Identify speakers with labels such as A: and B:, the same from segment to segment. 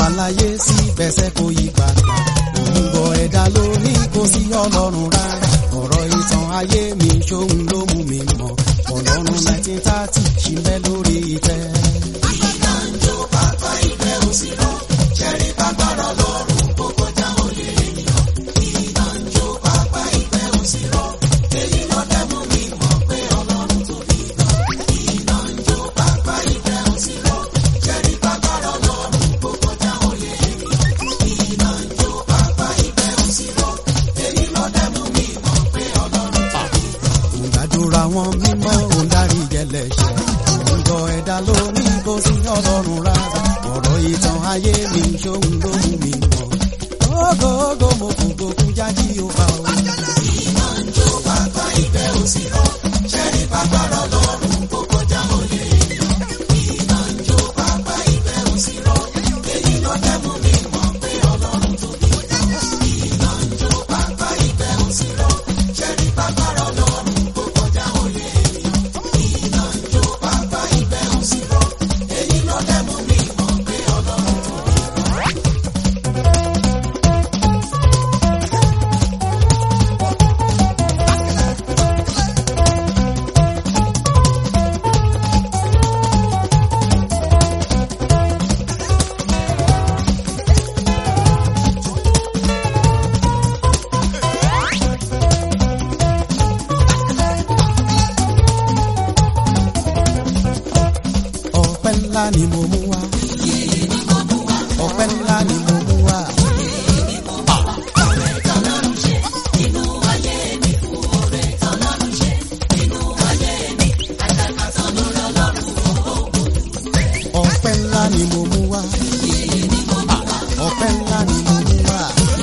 A: wà láyé sí bẹ́sẹ̀ kò yí padà òmùgọ̀ ẹ̀dá ló ní kò sí ọlọ́run rárá ọ̀rọ̀ ìtàn ayé mi ṣóhun ló mú mi mọ̀ ọlọ́run nineteen thirty ṣì ń bẹ lórí ìtẹ́.
B: iná ń jó bàbá ìfẹ́ òsì rọ ṣẹ́rí bàbára lọ́rùn kó kọjá òye ènìyàn iná ń jó bàbá ìfẹ́ òsì rọ èyí ló dẹ́ mú mi mọ̀ pé ọlọ́run tóbi gan iná ń jó bàbá ìfẹ́ òsì rọ ṣẹ́rí bàbára lọ́rùn kó kọjá òye ènìyàn iná ń jó bàbá ìfẹ́ òsì rọ èyí ló dẹ́ mú mi mọ̀ pé ọlọ́run tóbi gan.
A: òǹdàdúrà wọn mímọ́ òǹdarí jẹlẹ̀ṣẹ̀ òǹgọ̀ ẹ̀dá ló ní kò sí ọlọ́run rárá ọ̀rọ̀ ìtàn ayé mi ṣóhun ló mú mi mọ̀ ógógó mo kò gbókun jájí ó bá o.
B: iná ń jó bàbá ìfẹ́ òsì rọ ṣẹ́rí bàbára lọ́rùn kó kọjá òye ènìyàn iná ń jó bàbá ìfẹ́ òsì rọ èyí ló dẹ́ mú mi mọ̀ pé ọlọ́run tóbi gan iná ń jó bàbá ìfẹ́ òsì rọ ṣẹ́rí bàbára lọ́rùn kó kọjá òye ènìyàn iná ń jó bàbá ìfẹ́ òsì rọ èyí ló dẹ́ mú mi mọ̀ pé ọlọ́run tóbi gan.
A: ọpẹ́ ńlá ni mo mú wá. ọpẹ́ ńlá ni mo mú wá. ọpẹ́ ńlá ni mo mú wá. ọpẹ́ ńlá ni mo mú wá.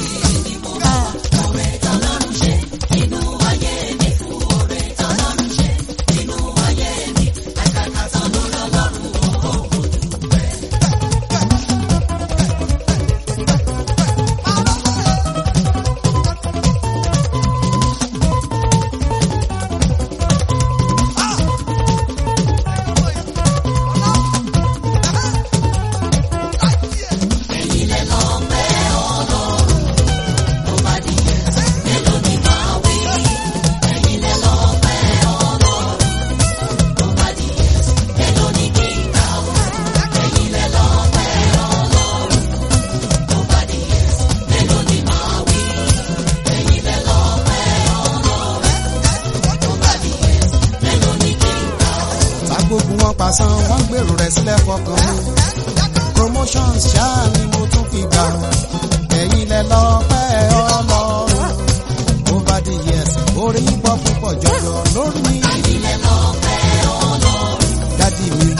A: tágbógun wọn pasán wọn gbèrò rẹ̀ sílẹ̀ fọkàn mi promotions ṣáà ni mo tún fi gbà ẹ̀yin lẹ lọ́pẹ́ ọlọ́run over the years orí ń pọ̀ púpọ̀ jọjọ lórí mi. dádì mi.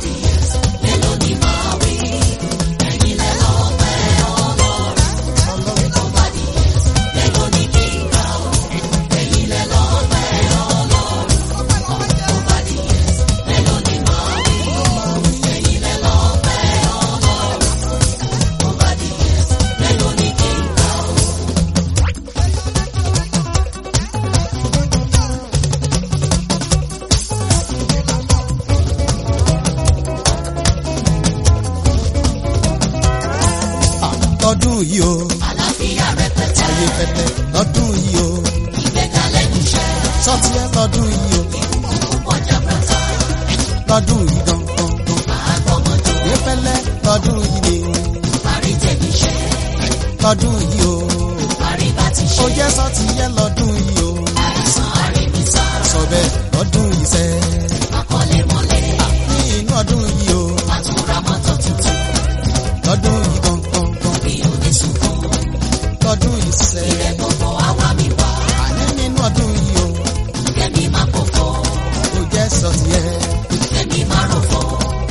A: lọ́dún yìí o.
B: àlàáfíà rẹpẹtẹ
A: ayé pẹpẹ lọ́dún yìí o.
B: ìgbéga lẹ́nu iṣẹ́
A: sọ́tí ẹ lọ́dún yìí o.
B: púpọ̀ jabrata
A: lọ́dún yìí gangan.
B: àgbọ̀mọ̀jọ
A: ìfẹ́lẹ́ lọ́dún yìí ni.
B: parí tẹ̀mí iṣẹ́
A: lọ́dún yìí o.
B: parí bá ti ṣe
A: ó jẹ́ sọ́tí ẹ lọ́dún yìí o.
B: àìsàn àríbísà
A: sọ bẹ́ẹ̀ lọ́dún yìí sẹ́.
B: àkọlé mọ́lẹ̀
A: ní inú ọdún yìí o.
B: àtúnra mọ́tò tuntun
A: lọ́dún yìí gangan.
B: bí oníṣùkún
A: lọ́dún yìí sẹ́.
B: ilẹ̀ gbogbo àwa mi wá
A: àní nínú ọdún yìí o.
B: kẹ́mi má kókó
A: ó jẹ́ sọ́tí ẹ.
B: kẹ́mi má rọ̀fọ̀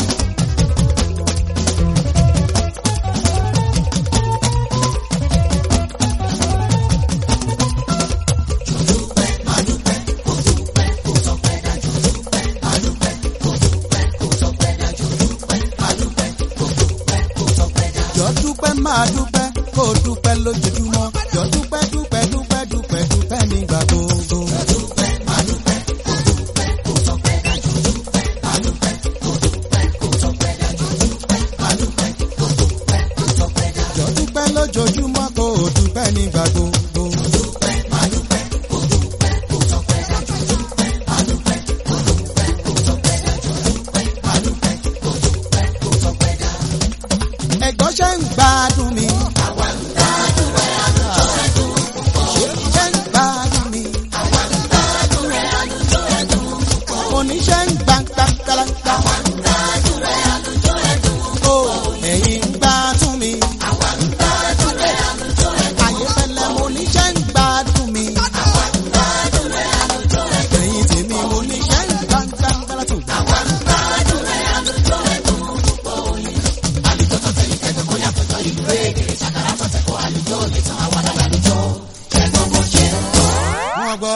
A: jọ dúpẹ́ máa dúpẹ́ kó o dúpẹ́ lójoojúmọ́ jọ dúpẹ́ dúpẹ́ dúpẹ́ dúpẹ́ dúpẹ́ nígbà gbogbo. lójoojúmọ́ kó o dúpẹ́ nígbà gbogbo. ẹ̀gbọ́n ṣe ń gbádùn mi. àwa ń gbádùn rẹ̀ àlùjọ ẹ̀dùn. ṣe ń gbádùn mi. àwa ń gbádùn rẹ̀ àlùjọ ẹ̀dùn. oníṣẹ́ ń gbà gbàgbàlagbà. àwa ń gbádùn rẹ̀ àlùjọ ẹ̀dùn. o ẹ̀yin ń gbádùn mi. àwa ń gbádùn rẹ̀ àlùjọ ẹ̀dùn. àyè fẹlẹ̀ mo níṣẹ́ ń gbádùn mi. àwa ń gbádùn rẹ̀ àlùjọ ẹ̀dùn. ẹ̀yin tèmi mo níṣẹ́ ń gbà gbàgbàlagbà. àwa ń gbádùn rẹ̀ àlùjọ ẹ̀dùn. wọ́n gbọ́.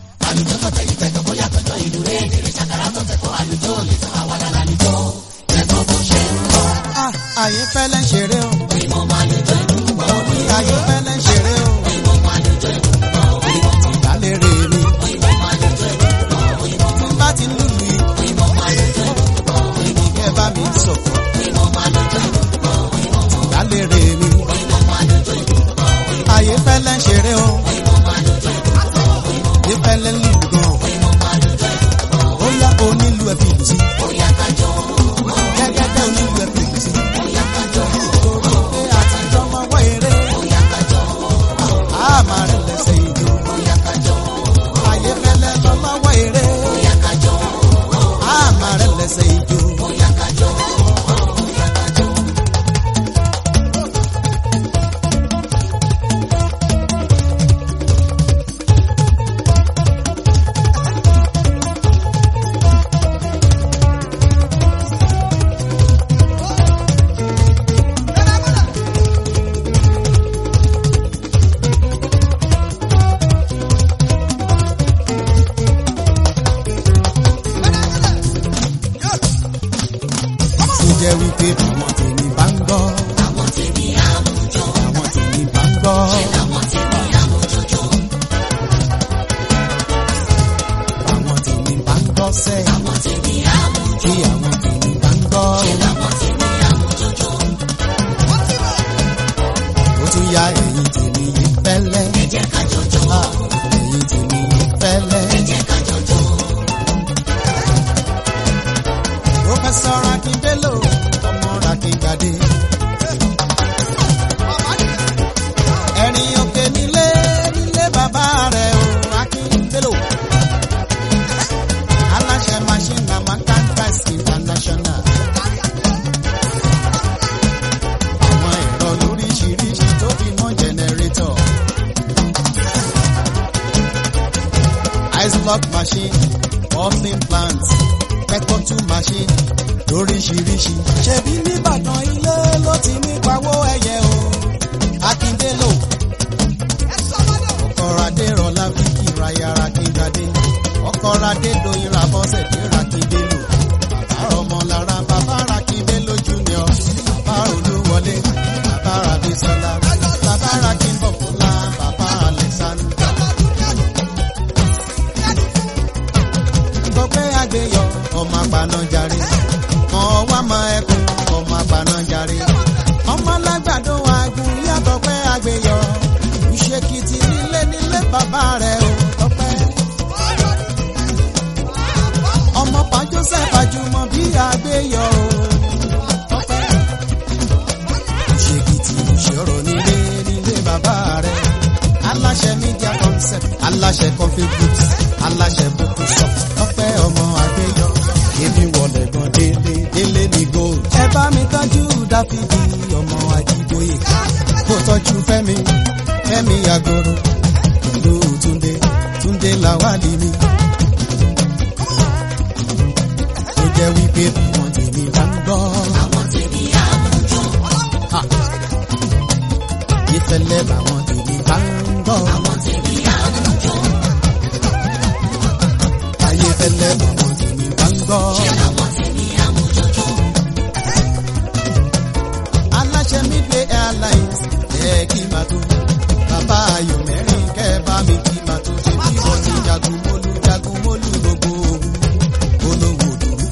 A: Ah, Ayé fẹ́lẹ́ ń ṣeré o. Mo ní ayé fẹ́lẹ́ ń ṣeré o. Ìdálérè mi. Tí bá ti lùlù yìí. Kẹ́ bá mi sọ̀kọ̀. Ìdálérè mi. Ayé fẹ́lẹ́ ń ṣeré o. Ayé fẹ́lẹ́ ń lùlù gan. Ó yá onílù ẹ̀ fi lù sí. Gẹ́gẹ́ bẹ́ẹ̀ onílù ẹ̀ fi lù sí. Pé àtijọ́ máa wọ eré. A máa rẹ̀ lẹ́sẹ̀ ìjó. Ayé fẹ́lẹ́ lọ lọ́wọ́ eré. A máa rẹ̀ lẹ́sẹ̀ ìjó. tó jẹ́ wípé àwọn tèmi bá ń gbọ́. àwọn tèmi bá ń gbọ́. àwọn tèmi bá ń gbọ́ sẹ́. tí àwọn tèmi bá ń gbọ́. ó tún ya ẹ̀yìn tèmi yìí fẹ́lẹ́. Ah, ẹ̀yìn tèmi yìí fẹ́lẹ́. Professor Akindelo, ọmọ Akíngbadé. Ẹ̀rìn òkè nílé nílé bàbá rẹ̀ o, Akindelo. Aláṣẹ machine na Macantas International. Àwọn ẹ̀rọ lóríṣiríṣi tó fi mọ́ jẹnẹrétọ̀. Ice block machine, bottling plant, pẹ́kọ̀tù machine lóríṣiríṣi. Ṣebí nìbàdàn ilé ló ti ní pawó ẹyẹ o. Akíndélò. Ọkọ̀radé rọlá fíkì raya Akíngbadé. Ọkọ̀radé doyin rabọ́sẹ̀ dé Rakíndélò. Bàbá ọmọlára bàbá Rakíndélò junior. Bàbá Olúwọlé. Bàbá Rabísọ́lá. Bàbá Rakínbọ̀kúnlá. Bàbá Alexander. Gbọ́pẹ́ àgbéyọ̀ ọmọ apanájarí. Ọwọ́ mọ ẹkùn ọmọ apanájarí. Ọmọ alágbàdo àgùn yàtọ̀ pẹ́ àgbéyọ̀. Ìṣèkìtì nílé nílé bàbá rẹ̀ ò tọ́pẹ́. Ọmọ pa Joseph Ajumọ bí àgbéyọ̀ ò tọ́pẹ́. Ìṣèkìtì ìṣòro nílé nílé bàbá rẹ̀. Aláṣẹ media concept, aláṣẹ coffee groups, aláṣẹ book shop, tọ́pẹ́ ọmọ àgbéyọ̀. Èmi wọlé gan délé, délé ní gold. Ẹ bá mi tọ́jú Dáfídì ọmọ Ajíbóyè. Kó tọ́jú Fẹ́mi, Fẹ́mi Àgòrò. Ìlú Túndé, Túndé Làwálì mi. Ó jẹ́ wípé àwọn tèmi bá ń gbọ́. Ha! Ìfẹ́lẹ́ làwọn tèmi bá ń gbọ́. Ayé fẹ́lẹ́ làwọn tèmi bá ń gbọ́. Aláṣẹ Midway Airlines ẹ̀ kí máa tó. Bàbá Ayọ̀ mẹ́rin kẹ́ bá mi kí máa tó. Ṣé bí wọ́n ti jagun mólú jagun mólú gbogbo òun olówó dùn.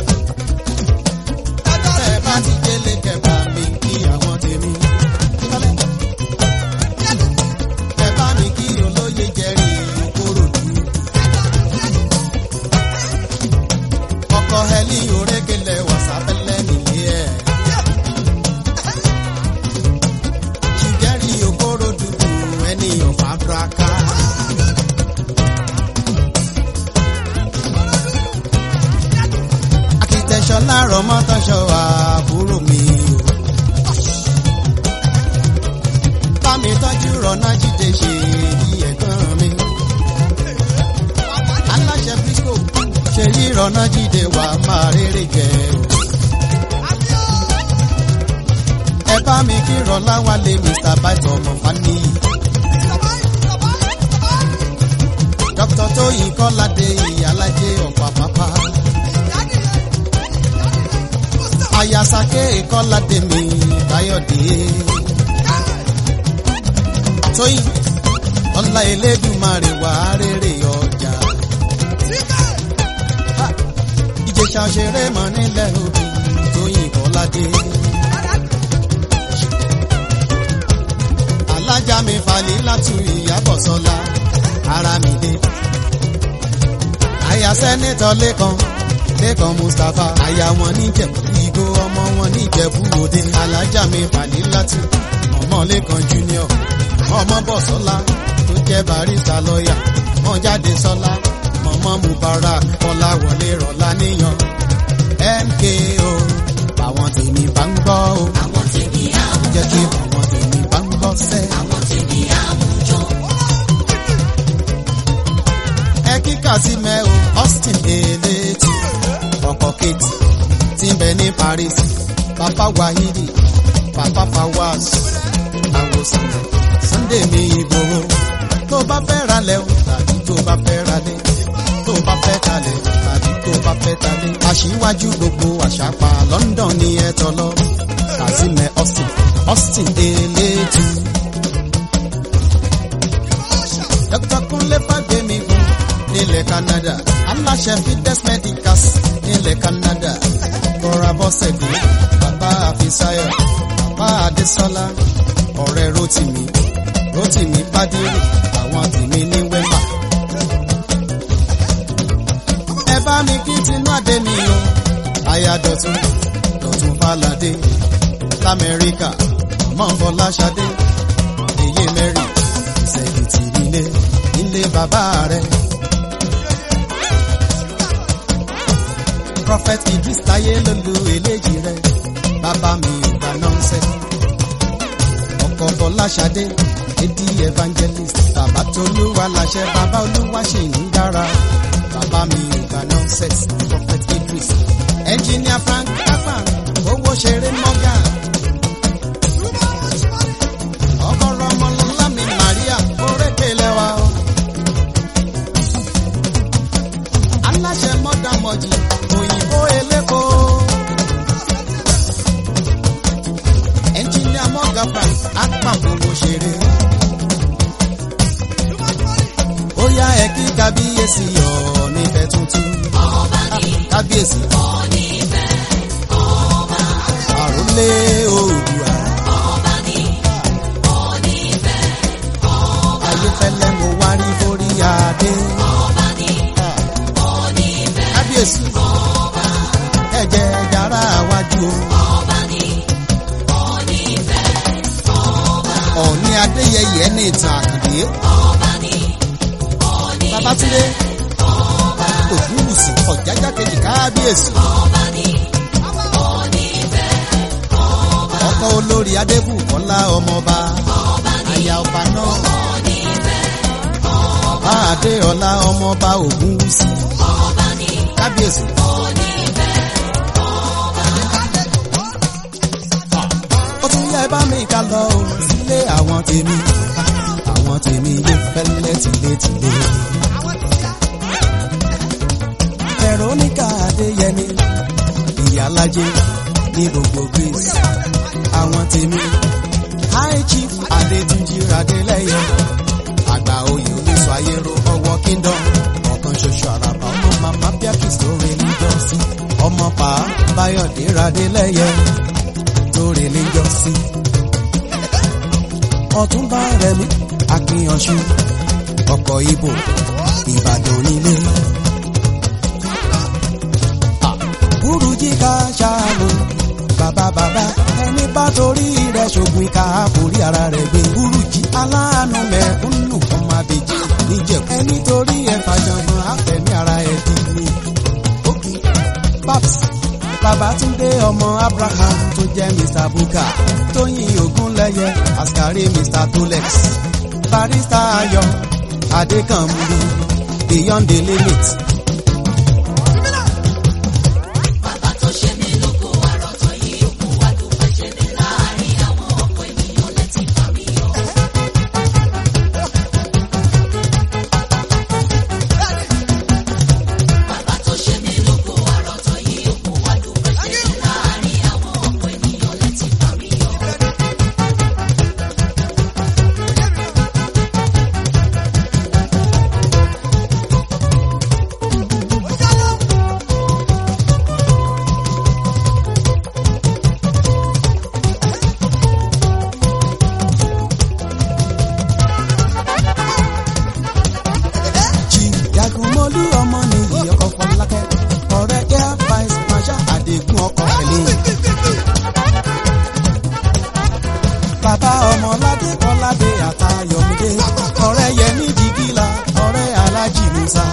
A: Ẹ bá ti délé kẹ́ bá mi kí àwọn tèmi. ọmọ tọ́ṣọ àbúrò mi o. bámi tọ́jú rọ̀nà jíde ṣe èyí ẹ̀gbọ́n mi. aláṣẹ brisco ṣe yí rọ̀nà jíde wà máa rere jẹ o. ẹ bá mi kí rọlá wálé mr bite ọmọ fani. dr tóyìn kọ́ládé ìyálàjẹ ọ̀pá pápá. ayasake kọ́ládé mi káyọ̀dé. tóyìn ọlá elédùmarè wà rere ọjà. ìjẹsà ṣeré mọ́ nílẹ̀ òbí tóyìn kọ́ládé. alájà mi falẹ̀ látú ìyàbọ̀ sọ́la ara mi dé. àyà sẹ́nẹ́tọ̀ lẹ́kan lẹ́kan mustapha àyà wọn níjẹ̀bú ìgò ọmọ wọn níjẹ̀bú òde alájà mi falẹ̀ látú ọmọ lẹ́kan junior ọmọ bọ̀ sọ́la tó jẹ́ barista lọ́ọ̀yà wọ́n jáde sọ́la mọ̀mọ́ mubarak kọ́lá wọlé rọ̀lá níyàn mko báwọn tèmi bá ń gbọ́ o
B: àwọn tèmi àmú
A: jẹ́ kí báwọn tèmi bá ń gbọ́ sẹ́.
B: àwọn tèmi àmújọ
A: ẹ kíkà sí mẹ́ o austin eléètì ọkọ̀ kejì tí ń bẹ ní paris papa wahidi papa fawaz àwòsàn sunday mi ìgbòho tó bá fẹ́ ra lẹ̀ o tàbí tó bá fẹ́ ra lẹ̀ tó bá fẹ́ talẹ̀ tàbí tó bá fẹ́ talẹ̀ aṣíwájú gbogbo àṣàpà london ní ẹ tọ́lọ́ kazimẹ austin austin eléètì. Dr. Kunle Fagbemigun nílẹ̀ Canada. Aláṣẹ Fides Medicals nílẹ̀ Canada. Kọ́ra Bọ́sẹ̀dé, bàbá Àfisáyọ̀, bàbá Adésọ́lá, ọ̀rẹ́ Rótìmí, Rótìmí Bádírì, àwọn tèmi ní Wẹ́mà. Ẹ bá mi kí tinú àdé mi o, aya Dọ̀tun, Dọ̀tun Fáládé, l'Amẹ́ríkà, mọ̀ Fọláṣadé, èyí mẹ́rin ìsẹ̀yìntì nílé nílé bàbá rẹ̀. prophet idris táyé lólu eléjì rẹ̀ bàbá mi ò bá nọ́ọ̀sẹ̀. ọkọ̀ fọláṣadé edi evangelist bàbá tolúwa láṣẹ bàbá olúwa ṣì ń dára bàbá mi ò bá nọ́ọ̀sẹ̀ prophet idris. engineer frank kafa owó ṣeré mọ́gà. ọkọ̀rọ̀ ọmọlọ́lá mi Maria orékè lẹ́wà o. aláṣẹ mọ́dàmọ́jì òyìnbó eléko. ẹnjìníà mọ́gà frank apàkòwò ṣeré. ó yá ẹ kí kábíyèsí yọ nífẹ̀ tuntun.
B: ọba ní
A: kábíyèsí
B: onífẹ́ ọba
A: àrólé oòdùà.
B: ọba ní onífẹ́ ọba
A: ayéfẹ́lẹ́ mo wá rí borí adé.
B: ọba ní onífẹ́
A: kábíyèsí
B: ọba
A: ẹ̀jẹ̀ yàrá wájú o.
B: ọba ní onífẹ́ ọba
A: ọ̀ọ́ni adéyẹyẹ ní ìtàn àkàndé.
B: ọba ní onífẹ́
A: babatunde ògúnwùsì ọ̀jájá kejì kábíyèsí.
B: ọba ní onífẹ́ ọba
A: ọkọ olórí adébùkọ́lá ọmọọba. aya ọba náà.
B: onífẹ́
A: bá adéọlá ọmọọba ògúnwùsì.
B: ọba ní
A: kábíyèsí.
B: onífẹ́
A: ó tún yẹ bá mi ká lọ o sílé àwọn tèmi. àwọn tèmi yóò fẹ́lẹ́ tìlétìlé. veronica adéyẹmí ìyálájé ní gbogbo greece. àwọn tèmi high chief adétúnjì adélẹ́yẹ. àgbà oyè oníṣọ ayérò ọwọ́ kingdom. ọ̀kan ṣoṣo àràbà ọmọ màmá bíákì sórí níjọ́sí. ọmọ pa báyọ̀dé radélẹ́yẹ torí níjọ́sí. ọ̀túnba rẹ̀mí akíyanṣu ọkọ̀ ibo ìbàdàn nílé. burújí ká ṣàlò bàbá bàbá ẹni bá torí rẹ̀ ṣògùn ìka àforí ara rẹ̀ gbé burújí aláàánú mẹ́kúnnù ọmọ àbèjì níjẹ̀kú ẹni torí ẹ̀ fàjọ̀gbọ̀n àfẹ̀mí ara ẹ̀ dì ní. ókè babs babatunde ọmọ abraham tó jẹ́ mr buka tóyìn ogunlẹ́yẹ askari mr tolex barista ayọ̀ adékànmú beyond the limit.
B: Bàbá tó ṣe mí lógo àròtọ̀ yìí òkú wá dúpẹ́ ṣe mí láàrin àwọn ọ̀pọ̀ ènìyàn lẹ́tí bá mi yọ. Bàbá tó ṣe mí lógo àròtọ̀ yìí òkú wá dúpẹ́ ṣe mí láàrin àwọn ọ̀pọ̀ ènìyàn lẹ́tí bá mi yọ.
A: Chief Jagunmolu ọmọ nìyí ọkọ̀ Fọlákẹ́ ọ̀rẹ́ air vice marshal Adégún ọkọ̀ pẹ̀lẹ́. Bàbá ọmọládé Kọ́ládé àtayọ̀mídé ọ̀rẹ́ Yẹmí Jìgìlá ọ̀rẹ́ Alájì Musa.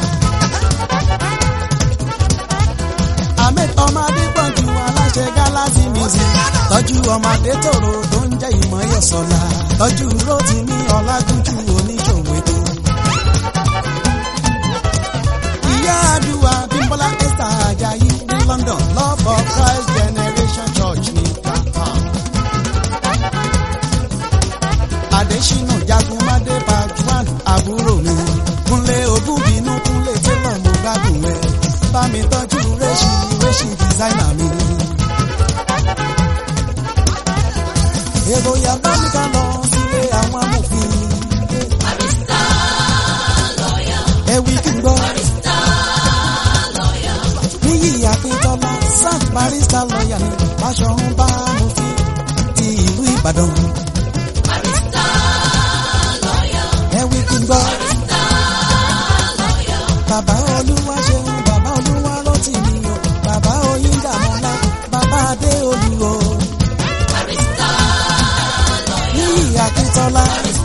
A: Ahmed ọmọdé gbọ̀njú aláṣẹ Galaxy music tọ́jú ọmọdé tòrò tó ń jẹ́ ìmọ̀yọ̀sọ̀la tọ́jú Rótìmí Ọlágúnjú oníṣòwò ètò. ìyá àdúrà bímbọ́lá esther ajayi ní london love of christ generation church ní japan. adésínà jagunmadé bajwan àbúrò mi kúnlé ògúnbínú kúnlé tẹ́lọ̀ mo gbádùn ẹ̀ bá mi tọ́jú rẹ́ṣì rẹ́ṣì dísáínà mi. èrò yà bá mi ká lọ sílé àwọn amòfin. ẹ̀wí kí n gbọ́. níyì akíntọ́lá sam barista lọ́ọ̀yà ní Báṣọ̀run bá mufti ti ìlú Ìbàdàn. ẹ̀wí kí n gbọ́. bàbá olúwa ṣeun bàbá olúwa rántí mi o bàbá oyin dàmọ́lá bàbá adé olúwo. níyì akíntọ́lá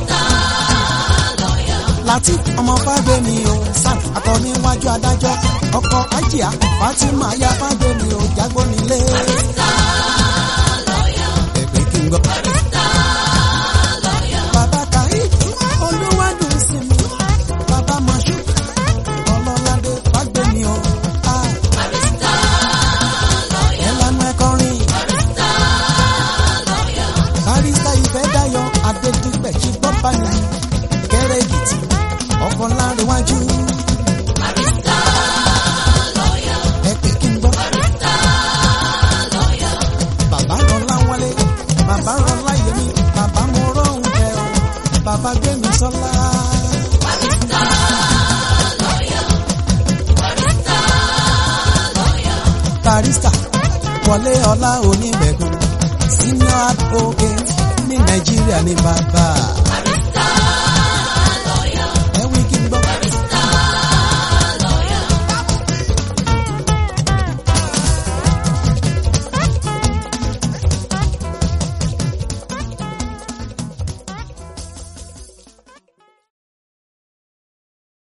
A: láti ọmọ fágbémi o sam akọniwájú adájọ́ ọkọ ajíà fatima ya fágbémi o jágbó nílé. ẹgbẹ́ kí n gbọ́. bàbá kàí olúwádùn sí mi bàbá mọ̀ṣú ọlọ́ládé fágbémi o. Ah. ẹ lanu ẹ kọrin. barista ìfẹ́ dayọ̀ adédìgbẹ̀ ṣì gbọ́ bá ní kẹrẹ èkìtì ọkọ̀ láríwájú. ẹ pè kí n gbọ́. bàbá rán láwọlé bàbá rán láyémi bàbá mo rọrùn kẹ ọ bàbá gbé mi sọlá. barista wọlé ọlá oníbẹ̀gùn senior advocate ní nàìjíríà ní bàbá.